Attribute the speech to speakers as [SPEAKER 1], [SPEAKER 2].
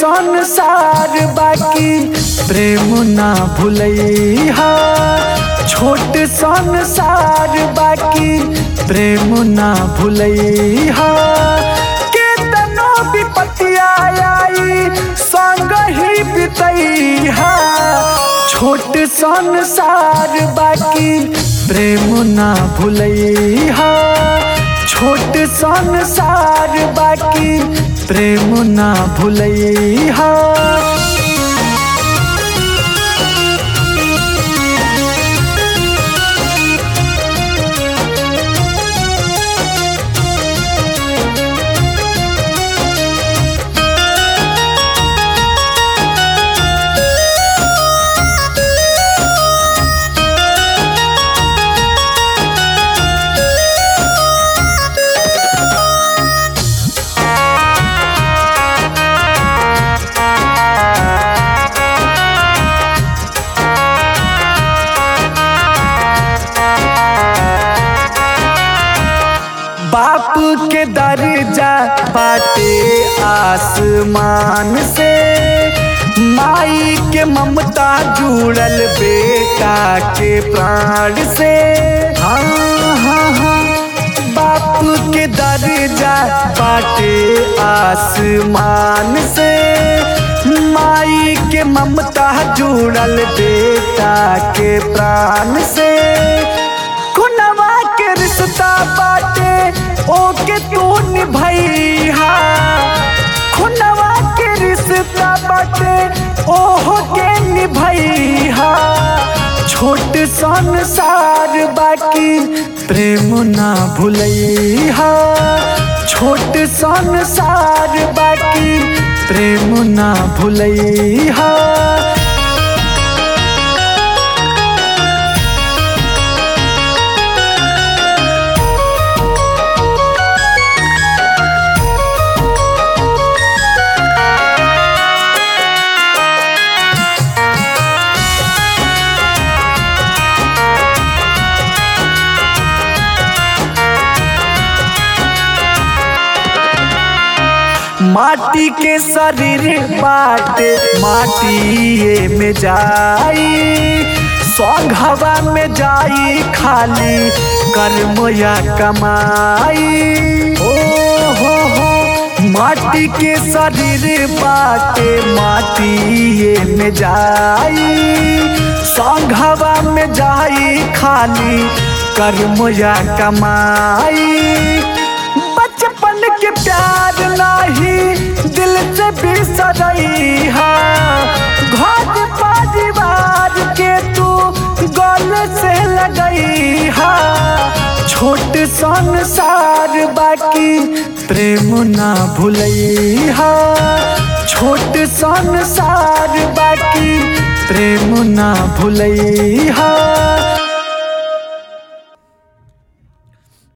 [SPEAKER 1] संसार बाकी प्रेम ना भूलैहा छोट संसार बाकी प्रेम ना भूलैहा केतनो विपत्तिया आई संग ही बितैहा छोट संसार बाकी प्रेम ना भूलैहा छोट संसार बाकी प्रेम ना भूलैहा बाप के दर्जा बाटे आसमान से माई के ममता जुड़ल बेटा के प्राण से हाँ हाँ हाँ बाप के दर्जा बाटे आसमान से माई के ममता जुड़ल बेटा के प्राण से खुनवा के रिश्ता बाटे ओके तू निभैहा खुनवा के रिश्ता बाटे ओहो के निभैहा छोट संसार बाकी प्रेम ना भूलैहा छोट संसार बाकी प्रेम ना भूलैहा माटी के शरीर बाटे माटी में जाई सौग हवा में जाई खाली कर्म या कमाई ओ हो हो माटी के शरीर बाटे माटी में जाई सौग हवा में जाई खाली कर्म या कमाई बचपन के प्यार नाही दिल से बिसरैहा घर परिवार के तू गल से लगैहा छोट संसार बाकी प्रेम ना भूलैहा छोट संसार बाकी प्रेम ना भूलैहा